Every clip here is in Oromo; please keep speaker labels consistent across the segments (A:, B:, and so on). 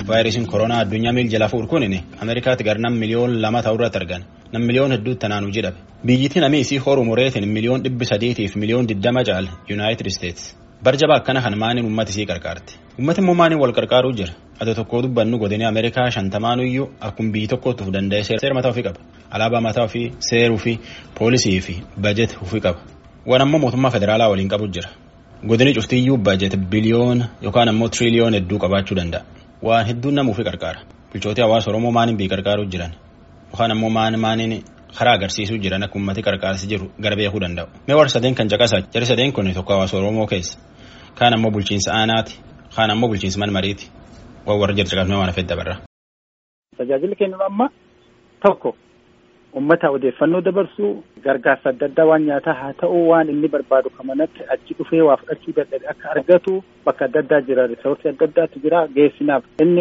A: vaayirasiin koronaa addunyaa miil jala fuudhu kun ameerikaatti gar nam miliyoon lama ta'uu irratti argan nam miliyoon hedduutti tanaanuu jedhame biyyittiin amii isii horu mureetiin miliyoon dhibbi sadiitiif miliyoon diddama caal yuunaayitid isteets barjaba akkana kan maaniin ummati isii qarqaarti ummati immoo maaniin wal qarqaaruu jira ati tokkoo dubbannu godinii ameerikaa shantamaanuyyuu akkuma biyyi tokkotti of danda'e seera mataa ofii qaba alaabaa mataa ofii seeruu fi poolisii fi bajet ofii qaba waan ammoo mootummaa federaalaa waliin qabu jira godinii cuftiyyuu bajet biliyoona yookaan ammoo tiriliyoon hedduu qabaachuu danda'a waan hedduun nama ofii qarqaara bulchootii hawaasa oromoo maaniin biyyi qarqaaruu jiran yookaan ammoo maan maaniin karaa agarsiisuu jiran akka ummati qarqaarsi jiru gara beekuu danda'u mee warra sadeen kan caqasaa jari sadeen kun tokko hawaasa oromoo keessa kaan ammoo bulchiinsa aanaati kaan ammoo bulchiinsa manmariiti waan warra jira caqasnee waan hafeet dabarra.
B: Tajaajilli kennu amma tokko ummata odeeffannoo dabarsuu gargaarsa adda addaa waan nyaataa haa ta'u waan inni barbaadu kamanatti achi dhufee waa fudhachuu dadhabe akka argatu bakka adda addaa jira risoorsii adda addaatu jira geessinaaf inni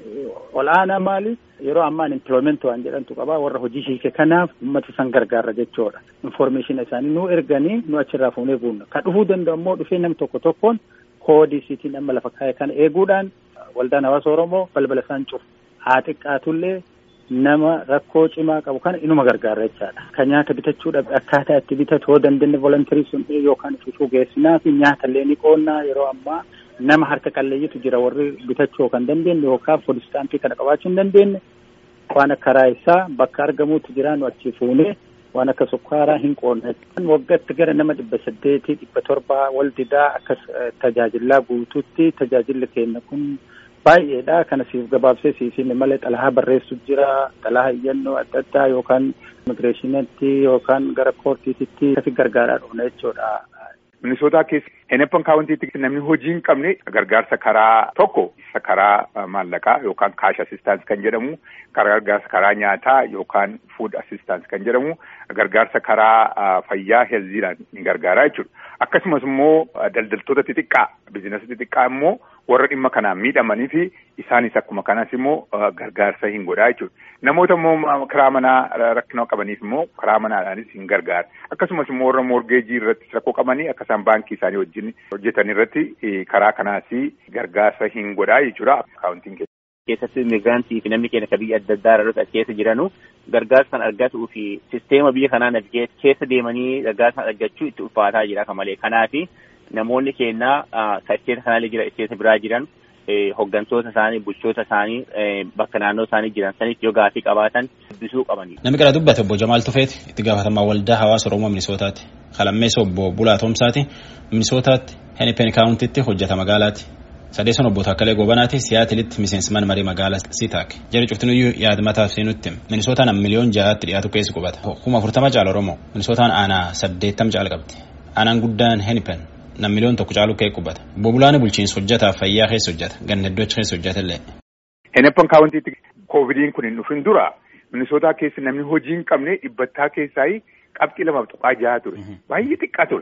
B: ol'aanaa maali yeroo ammaan empilooment waan jedhantu qaba warra hojii hiike kanaaf ummata san gargaarra jechuudha informeeshina isaanii nu erganii nu achirraa fuunee buunna kan dhufuu danda'u immoo dhufee nam tokko tokkoon koodii siitiin amma lafa kaa'e kana eeguudhaan waldaan hawaasa oromoo balbala isaan cufu haa xiqqaatullee nama rakkoo cimaa qabu kana inuma gargaara jechaadha. Kan nyaata bitachuu dhabe akkaataa itti bitatu yoo dandeenye volontarii sun yookaan ififuu geessinaa fi nyaata illee ni qoonnaa yeroo ammaa nama harka qalleeyyitu jira warri bitachuu kan dandeenye yookaan foodistaampii kana qabaachuu hin dandeenye waan akka raayisaa bakka argamuutu jira nu achi fuunee waan akka sukkaaraa hin qoonna. Waggaatti gara nama dhibba saddeetii dhibba torbaa wal didaa akkas tajaajilaa guutuutti tajaajilli keenya kun baay'eedha kana siif gabaabsee siisiin malee xalahaa barreessu jira xalahaa iyyannoo adda addaa yookaan immigireeshiniitti yookaan gara koortiititti kasi gargaaraa dhufna jechuudha.
C: Minisootaa keessa Henepan kaawwantiitti namni hojii hin qabne gargaarsa karaa tokko isa karaa maallaqaa yookaan kaash assistance kan jedhamu gargaarsa karaa nyaataa yookaan food assistance kan jedhamu gargaarsa karaa fayyaa heelziidhaan ni gargaaraa jechuudha. Akkasumas immoo daldaltoota xixiqqaa bizinasa xixiqqaa immoo warra dhimma kanaan miidhamanii fi isaanis akkuma kanas immoo gargaarsa hin godhaa jechuudha. Namoota immoo karaa manaa rakkina qabaniif immoo karaa manaadhaanis hin gargaara. Akkasumas immoo warra morgeejii irratti rakkoo qabanii akka isaan baankii isaanii wajjin hojjetan irratti karaa kanaas gargaarsa hin godhaa jechuudha. Akaawuntiin keessa.
D: keessatti immigraantii fi namni keenya akka biyya adda addaa irratti keessa jiranu gargaarsa kan argatuu fi sisteema biyya kanaa navigeet keessa deemanii gargaarsa argachuu itti ulfaataa jira akka malee kanaaf namoonni keenya ka isteeta kanaallee jira isteeta biraa jiran hoggantoota isaanii bulchoota isaanii bakka naannoo isaanii jiran sanitti yoo gaafii qabaatan dubbisuu qabani.
A: Namni kana dubbate obbo Jamaal Tufeeti itti gaafatamaa waldaa hawaasa Oromoo Minisootaati. Kalammeessa obbo Bulaa Toomsaati Minisootaatti Henipen Kaawuntitti hojjeta magaalaati. sadeessan obbo Taakkalee Goobanaati siyaatilitti miseensi mana marii magaalaa Sitaak jara cuftinuyyuu yaada mataaf seenutti minisootaan miliyoon ja'aatti dhiyaatu keessa qubata kuma afurtama caala Oromoo minisootaan aanaa saddeettam caala qabdi aanaan guddaan Henipen nam miliyoon tokko caalu kee qubata obbo Bulaani bulchiinsa hojjetaa fayyaa keessa hojjeta ganna hedduu achi keessa hojjeta illee.
C: Henepan kaawwantiitti koovidiin kun hin dhufin dura minisootaa keessa namni hojii hin qabne dhibbattaa keessaa qabxii lamaaf tuqaa jaha ture baay'ee xiqqaa ture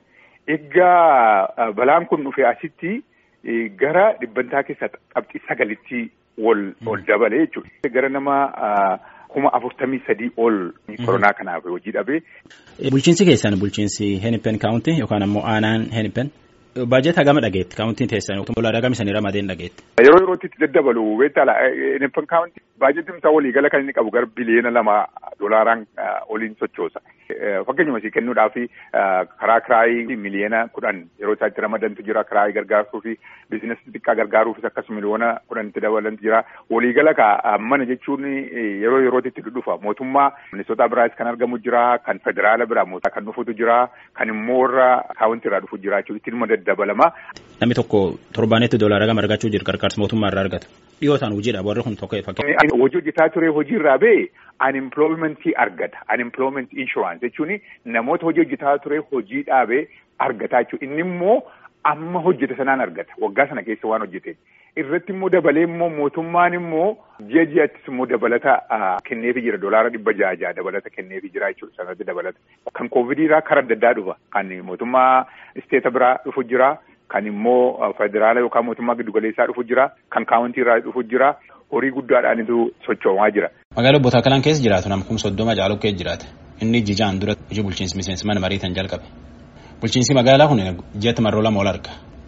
C: egaa balaan kun dhufe asitti. gara dhibbantaa keessa qabxii sagalitti ol ol dabale jechuudha. Gara nama kuma afurtamii sadii ol koronaa kanaaf hojii dhabee.
A: Bulchiinsi keessan bulchiinsi Henipen kaawuntii yookaan ammoo aanaan Henipen baajata hagama dhageetti kaawuntiin teessan doolaara hagam isanii ramadeen dhageetti.
C: Yeroo yerootti itti daddabalu beektaa Henipen kaawuntii baajetiin isaa waliigala kan inni qabu gara biliyeena lama doolaaraan oliin sochoosa. Fakkeenyuma isii kennuudhaaf karaa kiraayii miliyeena kudhan yeroo isaa itti ramadantu jira kiraayii gargaaruu fi biizinasii xixiqqaa gargaaruufis akkas miliyoona kudhanitti dabalantu jira. Waliigala ka mana jechuun yeroo yerootti itti dhufa mootummaa ministoota biraas kan argamu jira kan federaala biraa mootummaa kan dhufutu jira kan immoo warra kaawuntii irraa dhufu jira jechuudha ittiin dabalama.
A: Namni tokko torbaanetti doolaara gama argachuu jira gargaarsa mootummaa irraa argata. Dhiyootaan hojiidha warri kun tokko
C: fakkeenya. Hojii hojjetaa ture hojii irraa ba'e unemploymentii argata. Unemployment insurance jechuun namoota hojii hojjetaa ture hojii dhaabee argata jechuudha. Inni immoo amma hojjete sanaan argata. Waggaa sana keessa waan hojjete. Irratti immoo dabalee immoo mootummaan immoo ji'a ji'attis immoo dabalata kenneefi jira. Doolaara dhibba ja'a ja'a dabalata kenneefi jira jechuudha. Sanatti dabalata. Kan koovidiirraa karaa adda addaa dhufa. Kan mootummaa isteeta biraa dhufu jira. Kan immoo federaala yookaan mootummaa giddugaleessaa dhufu jira. Kan kaawuntii irraa dhufu jira. Horii guddaadhaanitu sochoomaa jira.
A: Magaalaa Obbo Taakkalaan keessa jiraatu nama kuma soddoma caalu keessa jiraata. Inni jijaan dura hojii bulchiinsi miseensi mana mariitan jalqabe. Bulchiinsi magaalaa kun ji'atti marroo lama ol arga.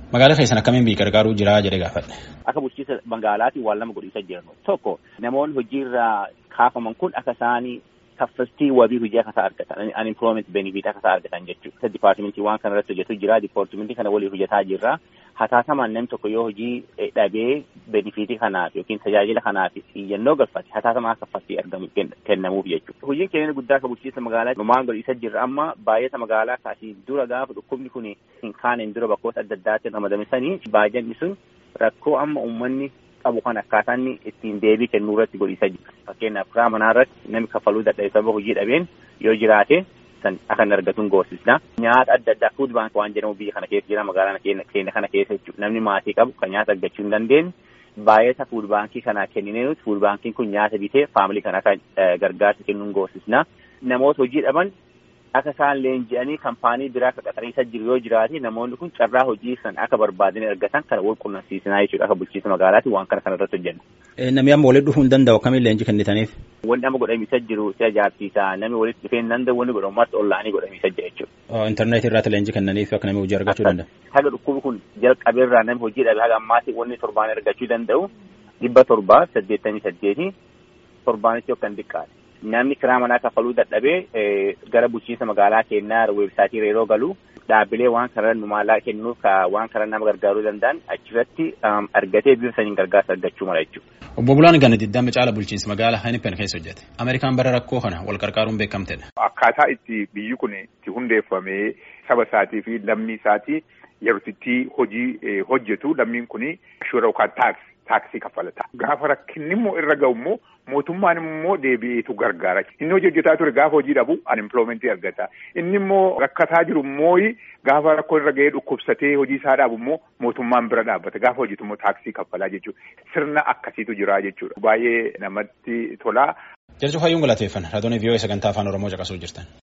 A: Magaalaa keessan akkamiin biyyi gargaaruu jira jedhee gaafadhe.
D: Akka bulchiinsa magaalaatiin waan lama godhiisa jiran tokko namoonni hojiirraa kaafaman kun akka isaanii kaffaltii wabii hojii akka isaa argatan unemployment benefit akka isaa argatan jechuudha. Dipaartimentii waan kana irratti hojjetu jira dipaartimentii kana waliin hojjetaa jirra. Hataatamaan namni tokko yoo hojii dhabee benefiitii kanaaf yookiin tajaajila kanaaf iyyannoo galfate hataatamaa kaffaltii argamu kennamuuf jechuudha. Hojiin keenya guddaa akka bulchiinsa magaalaa numaan godhiisa jirra amma baay'ata magaalaa kaasii dura gaafa dhukkubni kun hin kaaneen dura bakkoota adda addaatti ramadamsanii baay'anni sun rakkoo amma uummanni qabu kan akkaataa inni ittiin deebii kennuu irratti godhiisa jira. Fakkeenyaaf karaa manaa irratti namni kaffaluu dadhabe sababa hojii dhabeen yoo jiraate san akka hin argatuun gorsisna. Nyaata adda addaa fuud baank waan jedhamu biyya kana keessa jira magaalaa keenya kana keessa jechuudha. Namni maatii qabu kan nyaata argachuu hin dandeenye baay'ata fuud baankii kanaa kenninee nuti fuud baankiin kun nyaata bitee faamilii kana akka gargaarsa kennuun gorsisna. Namoota hojii dhaban akka isaan leenji'anii kaampaanii biraa akka qaxariisa jiru yoo jiraate namoonni kun carraa hojii san akka barbaadanii argatan kana wal qunnamsiisinaa jechuudha akka bulchiinsa magaalaati waan kana kana irratti hojjennu.
A: Namni amma walitti dhufuu hin danda'u akkamiin leenjii kennitaniif?
D: Wanni amma godhamiisa jiru si ajaa'ibsiisa namni walitti dhufee hin danda'u wanni godhamu marti ollaanii godhamiisa jira jechuudha.
A: Intarneetii irratti leenjii kennaniif akka namni hojii argachuu danda'u.
D: Haga dhukkubi kun jalqabeerraa namni hojii dhabe haga ammaatti wanni torbaan argachuu danda'u dhibba torbaa saddeettamii saddeeti torbaanitti yookaan xiqqaadha. Namni kiraa manaa kaffaluu dadhabee gara bulchiinsa magaalaa keenyaa weebsaayitii yeroo galu dhaabbilee waan karaa nu maallaa kennuuf waan karaa nama gargaaruu danda'an achirratti argatee bifa saniin gargaarsa argachuu mala jechuudha.
A: Obbo Bulaan Gana Diddama caala bulchiinsa magaalaa Henipen keessa hojjete. Ameerikaan bara rakkoo kana wal qarqaaruun beekamtedha.
C: Akkaataa itti biyyi kun itti hundeeffamee saba isaatii fi lammii isaatii yeroo itti hojii hojjetu lammiin kun shura yookaan taaks taaksii kaffalata. Gaafa rakkinni immoo irra ga'u immoo mootummaan immoo deebi'eetu gargaara. Inni hojii hojjetaa ture gaafa hojii dhabu unemploymentii argata. Inni immoo rakkataa jiru immoo gaafa rakkoo irra ga'ee dhukkubsatee hojii isaa dhaabu immoo mootummaan bira dhaabbata. Gaafa hojjetu immoo taaksii kaffalaa jechuudha. Sirna akkasiitu jira jechuudha. Baay'ee namatti tola.
A: Jarju hayyuun galateeffan. Raadiyoo vii'oo sagantaa afaan Oromoo caqasuu jirtan.